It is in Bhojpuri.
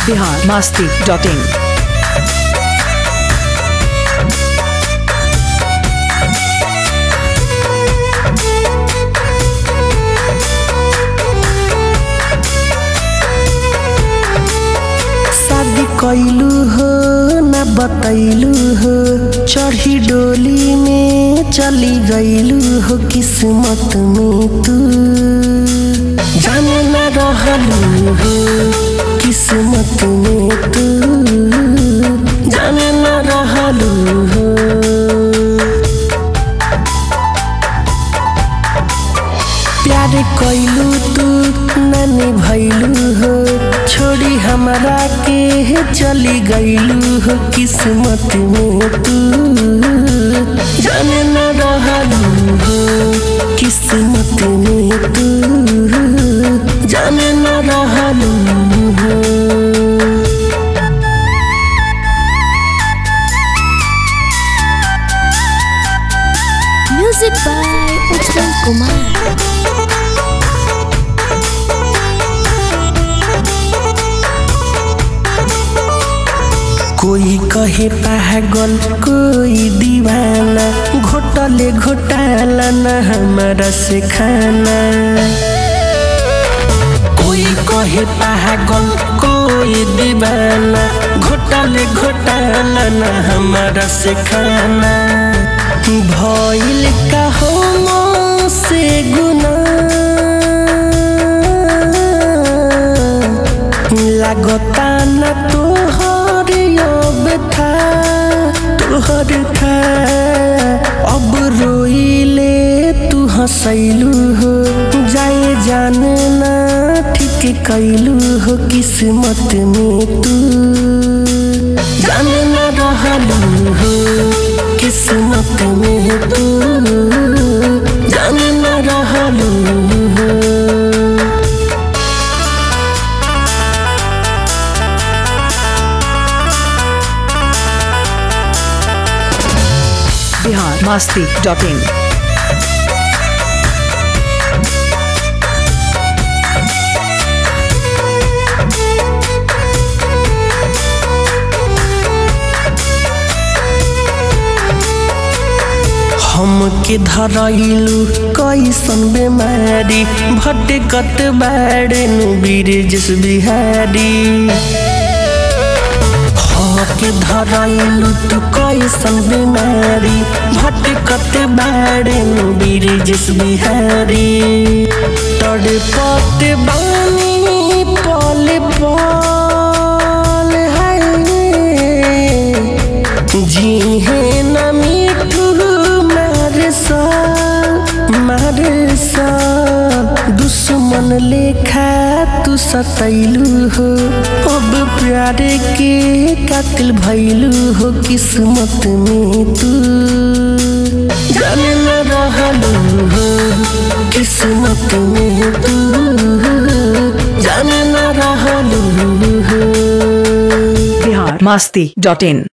बिहार मास्ती डॉट इन शादी कैलू हो न बतैलू हो चढ़ी डोली में चली गईलू हो किस्मत में तू जाने न रहलू हो किस्मत में तू जाने न रहलू हो प्यार कैलू तू नानी भैलू हो छोड़ी हमरा के चली गईलू हो किस्मत में तू जाने न रहलू हो किस्मत में तू जाने न रहलू हो Music by Uttam Kumar. कोई कहे पागल कोई दीवाना घोटले घोटाला न हमारा से खाना कोई कहे पागल कोई दीवाना घोटले घोटाला न हमारा से खाना भइल का हो से गुना लागता न तोहर अब था तोहर था अब रोइले तू हंसैलू हो जाए जाने ना ठीक कैलू हो किस्मत में तू जाने न रहलू हो किस्मत में तू जाने न रहलू हो बिहार मास्ती डॉट इन हमके धरैलू कैसन बेमारी भटकत बाड़ेनु बिरजस बिहारी हमके धरैलू तू कैसन बेमारी भटकत बाड़ेनु बिरजस बिहारी तड़पत बानी पल पल है जी है न मिठू मारे साल मारे साल दुश्मन लेखा तू सतैलू हो अब प्यार के कातिल भैलू हो किस्मत में तू जाने न रहलू हो किस्मत में तू जाने न रहलू हो बिहार मास्ती डॉट इन